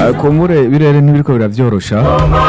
Eh, kumbure birere ntibiriko biravyorosha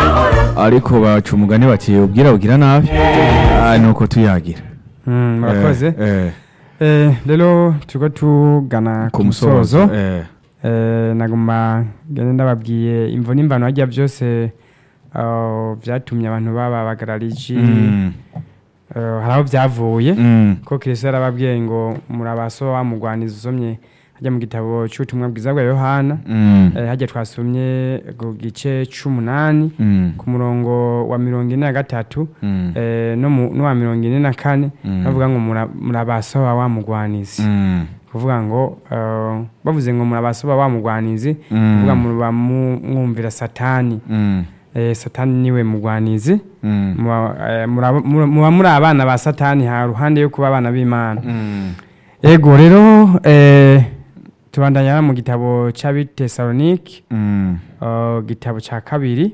ariko baca umugani bati ubwira bugira nabi Ah, nuko tuyagira Mm, murakoze Eh, eh, Eh, rero turiko tugana ku ku musozo musozo eh, Eh, naguma ngende ndababwiye imvo n'imbano harya byose ah, vyatumye abantu baba bagarariji mm, eh, hari aho byavuye mm, ko kristo yarababwiye ngo murabaso wamugwaniza usomye hajya mu gitabo c'ubutumwa bwiza bwa yohana mm, eh, hajya twasomye ku gice c'umunani mm, ku murongo wa mirongo ine na gatatu mm, eh, no mu- n'uwa mirongo ine na kane Mm. bavuga ngo mura- murabasoba wamugwanizi mm, kuvuga ngo eh, bavuze ngo murabasoba wamugwanizi Mm. kuvuga muba mu- mwumvira satani mm, eh, satani niwe mugwanizi mm, muba eh, muraba- mura- muba muri abana ba satani ha ruhande yo kuba abana b'imana mm, ego rero eh, tubandanya mu gitabo c'abitesalonike mm, uh, gitabo ca kabiri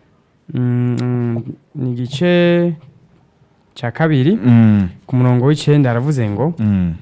mm, mm, ni igice ca kabiri mm, ku murongo w'icenda aravuze ngo mm,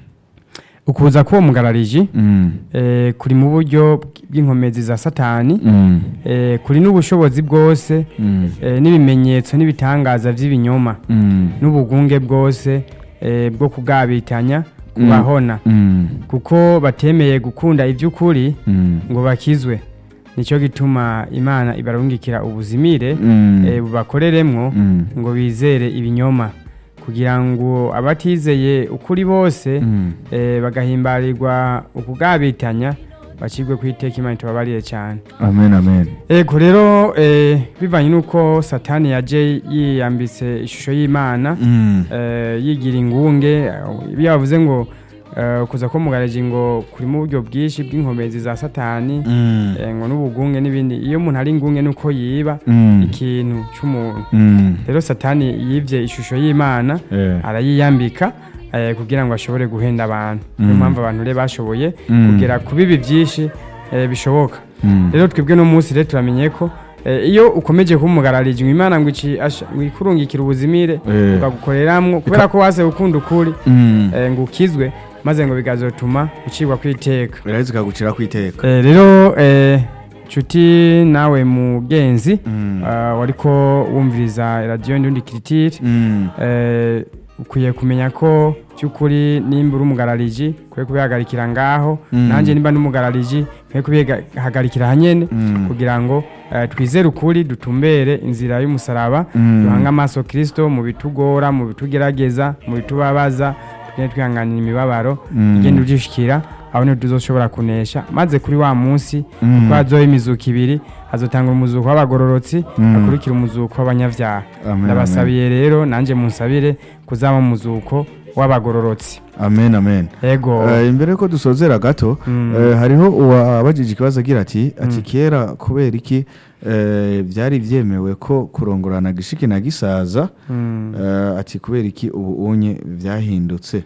ukuza k'uwo mugarariji mm, eh, kuri mu buryo bw'inkomezi za satani mm, eh, kuri n'ubushobozi bwose mm, eh, n'ibimenyetso n'ibitangaza vy'ibinyoma mm, n'ubugunge bwose eh, bwo kugabitanya kubahona mm, kuko batemeye gukunda ivy'ukuri mm, ngo bakizwe nico gituma imana ibarungikira ubuzimire mm, eh, bubakoreremwo mm, ngo bizere ibinyoma kugira ngo abatizeye ukuri bose mm. eh, bagahimbarirwa ukugabitanya bacibwe ku iteka imana itubabarire cyane amen amen ego rero eh, bivanye n'uko satani yaje yiyambitse ishusho y'imana Mm, eh, yigira ingunge iyo bavuze ngo eh, kuza ko mugaraji ngo kuri mu buryo bwinshi bw'inkomezi za satani mm, eh, ngo n'ubugunge n'ibindi iyo umuntu ari ingunge nuko yiba mm, ikintu c'umuntu mm, rero satani yivye ishusho y'imana eh, arayiyambika eh, kugira ngo ashobore guhenda abantu niyo Mm. mpamvu abantu rero bashoboye Mm. kugera ku bibi byinshi eh, bishoboka mm, rero twebwe no munsi rero turamenye ko eh, iyo ukomeje kumugararije ngo imana ngo ici- asha- ngo ikurungikire ubuzimire Eh. ukagukoreramwo kubera ko wase ukunda ukuri mm. eh, ngo ukizwe maze ngo bigazotuma ucibwa kwiteka biraheze ikagucira ku iteka Eh, rero eh, nshuti nawe mugenzi Mm. ah, wariko wumviriza radiyo ndundi kiritiri Mm, eh, ukwiye kumenya ko by'ukuri nimba uri umugarariji ukwiye kubihagarikira ngaho Mm. nanjye nimba n'umugarariji nkwiye kubihagarikira hanyene Mm. kugira ngo eh, twizere ukuri dutumbere inzira y'umusaraba Mm. duhange amaso kirisito mu bitugora mu bitugerageza mu bitubabaza tugende twihanganira imibabaro Mm. igenda udushikira aho niho tuzoshobora kunesha maze kuri wa munsi Mm. kuko hazoba imizuko ibiri hazotanga umuzuko w'abagororotsi Mm. hakurikira umuzuko w'abanyavyaha Amen, ndabasabiye rero nanjye munsabire kuzaba mu muzuko w'abagororotsi amen amen ego Eh, imbere ko dusozera gato Mm. eh, hariho uwabajije ikibazo agira ati ati kera kubera iki eh, byari byemewe ko kurongorana gishiki na gisaza Mm. eh, ati kubera iki ubu unye byahindutse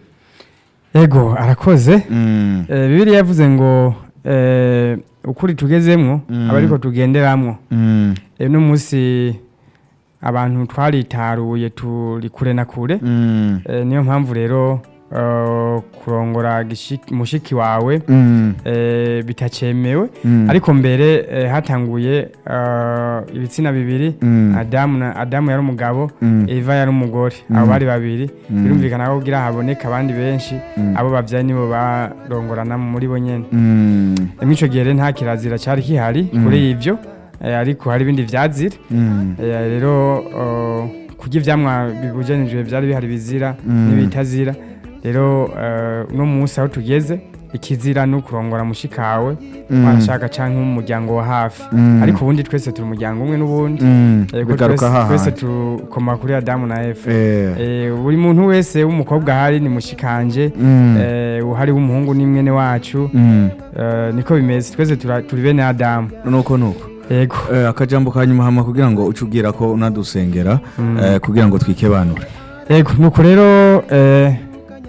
ego arakoze Mm, Eh, bibiliya yavuze ngo eh, ukuri tugezemwo Mm. aba ariko tugenderamwo mm, Eh, uno munsi abantu twaritaruye turi kure na kure mm, Eh, niyo mpamvu rero eh, kurongora gishiki- mushiki wawe mm, eh, bitacemewe mm, ariko mbere eh, hatanguye eh, ibitsina bibiri Mm. adamu na adamu yari umugabo Mm. eva yari umugore abo bari babiri Mm. birumvikana ko kugira haboneka abandi benshi Mm. abo babyaye nibo barongorana muri bo nyene mm, muri ico gihe rero nta kirazira cari kihari kuri ivyo eh, ariko hari ibindi vyazira mm, Eh, rero eh, kurya ivyamwa bibujanijwe vyari bihari bizira Mm. n'ibitazira rero eh, uno munsi aho tugeze ikizira ni ukurongora mushikawe Mm. warashaka canke umuryango wa hafi Mm. ariko ubundi twese turi umuryango umwe n'ubundi mm, Yego, bigaruka twese- twese hahandi tukoma kuri adamu na efa Eh, Eh, buri muntu wese w'umukobwa ahari ni mushikanje mm, eh, uhari w'umuhungu ni mwene wacu mm, eh, niko bimeze twese tura- turi bene adamu nuko nuko yego Eh, akajambo ka nyuma hama kugira ngo uce ubwira ko unadusengera eh, kugira ngo twikebanure yego nuko rero eh,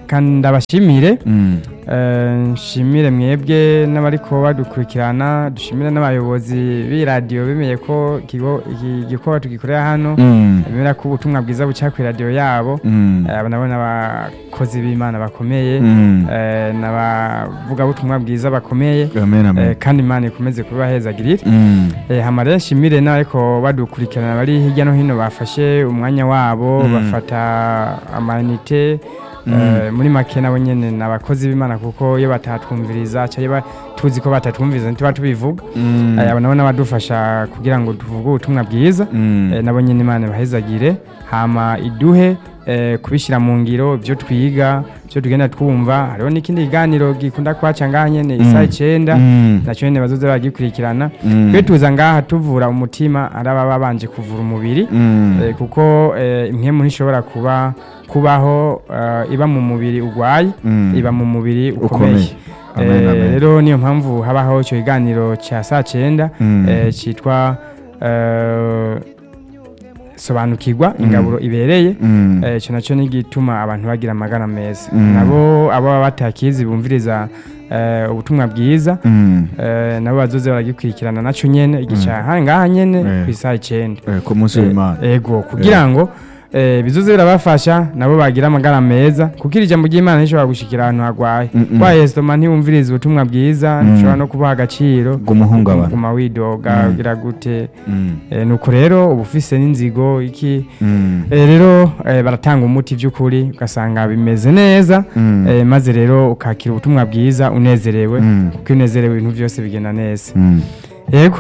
reka ndabashimire Mm. Eh, nshimire mwebwe n'abariko badukurikirana dushimire n'abayobozi b'iradiyo bemeye ko ikigo- iki gikorwa tugikorera hano Mm. bemera ko ubutumwa bwiza buca ku iradiyo yabo Mm. Eh, abo nabo n'abakozi b'imana bakomeye Mm. eh, n'abavugabutumwa bwiza bakomeye amen eh, amen kandi imana ikomeze kubahezagirira Mm. Eh, hama rero nshimire n'abariko badukurikirana bari hirya no hino bafashe umwanya wabo Mm. bafata amanite eh, muri make nabo nyene ni abakozi b'imana kuko iyo batatwumviriza cyangwa tuzi ko batatwumviriza ntituba tubivuga Mm. Eh, abo nabo n'abadufasha kugira ngo tuvuge ubutumwa bwiza Mm. Eh, nabo nyene imana bahezagire hama iduhe eh, kubishyira mu ngiro ibyo twiga ibyo tugenda twumva hariho n'ikindi kiganiro gikunda kwaca ngaha nyene isaha icenda Mm. nacyo nyene bazoza bagikurikirana Mm. twe tuza ngaha tuvura umutima ari ababa babanje kuvura umubiri Mm. eh, kuko eh, impwemu ntishobora kuba kubaho eh, iba mu mubiri urwaye Mm. iba mu mubiri Ukomeye. ukomeye Amen, Eh, amen. rero niyo mpamvu habaho icyo kiganiro cya saa cyenda Mm. eh, cyitwa eh, sobanukirwa ingaburo ibereye Mm. Eh, icyo nacyo ni igituma abantu bagira amagara meza Mm. nabo abo baba batakizi bumviriza eh, ubutumwa bwiza Mm. Eh, nabo bazoze baragikurikirana nacyo nyene igica mm. ngaha nyene Eh. ku isaha icenda Eh, ku munsi w'imana Eh, ego kugira ngo eh, bizoze birabafasha nabo bagira amagara meza kuko iri jambo ry'imana rishobora gushikira ahantu hagwaye Mm, mm. kwa esitoma ntiwumviriza ubutumwa bwiza Mm. ntushobora no kubaha agaciro bw'umuhungabana guma widoga Mm. ugira gute Mm. Eh, nuko rero uba ufise n'inzigo iki Mm. Eh, rero eh, baratanga umuti by'ukuri ugasanga bimeze neza Mm. eh, maze rero ukakira ubutumwa bwiza unezerewe Mm. kuko iyo unezerewe ibintu byose bigenda neza Mm. yego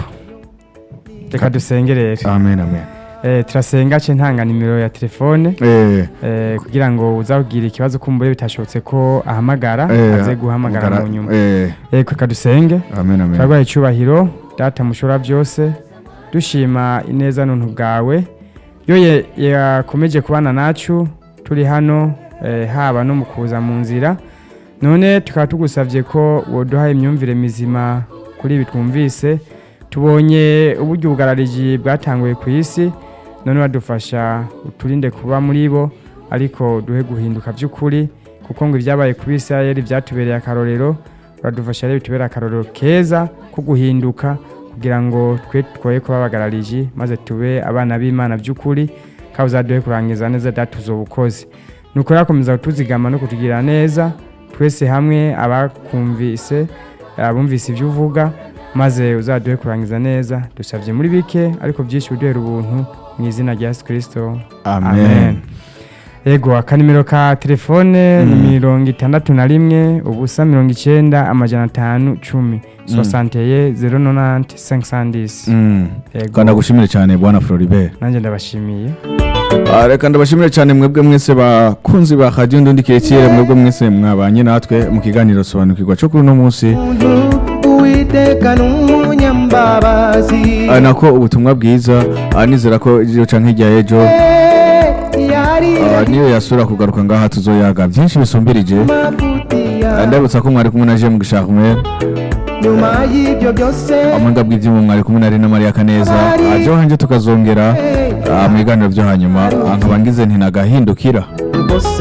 reka dusenge rero amen amen Eh, turasenga ce ntanga nimero ya telefone Eh, eh, kugira ngo uzakugira ikibazo kumbure bitashobotse ko ahamagara eh, aze guhamagara mugara- mu nyuma eh, yego reka dusenge amen amen turarwaye icyubahiro data mushobora byose dushima ineza n'untu bwawe iyo ye- yakomeje kubana nacu turi hano eh, haba no mu kuza mu nzira none tukaba tugusabye ko woduha imyumvire mizima kuri ibi twumvise tubonye uburyo ubugarariji bwatanguye ku isi none badufasha uturinde kuba muri bo ariko duhe guhinduka by'ukuri kuko ngo ibyabaye ku bisirayeli byatubereye akarorero uradufasha rero bitubere akarorero keza ko guhinduka kugira ngo twe twoye kuba abagarariji maze tube abana b'imana by'ukuri kandi uzaduhe kurangiza neza datuzo ubukozi ni ukuri akomeza kutuzigama no kutugirira neza twese hamwe abakumvise abumvise ibyo uvuga maze uzaduhe kurangiza neza dusabye muri bike ariko byinshi uduhera ubuntu mu izina rya yesu kirisito amen yego akanimero ka telefone ni mirongo itandatu na rimwe ubusa mirongo icyenda amajana atanu cumi sosanteye zero nonante senkisandisi Mm. yego kandi ndagushimire cyane bwana floribert nanjye ndabashimiye Ah, reka ndabashimire cyane mwebwe mwese bakunzi ba radiyo ndundi kirekire mwebwe mwese mwabanye natwe mu kiganiro sobanukirwa cyo kuri uno munsi uwiteka n'umunyambabazi Ah, nako ubutumwa bwiza ah, nizera ko iyo canke hirya y'ejo yari ah, niyo yasura kugaruka ngaha tuzoyaga byinshi bisumbirije mafutiya Ah, ndabutsa ko mwari kumwe na je mu gisharumwe nyuma y'ibyo byose amwenda bw'ibyuma mwari kumwe na Rina Maria Kaneza aje hanje tukazongera ah, mu biganiro byo hanyuma ah, nkaba ngize nti nagahindukira bose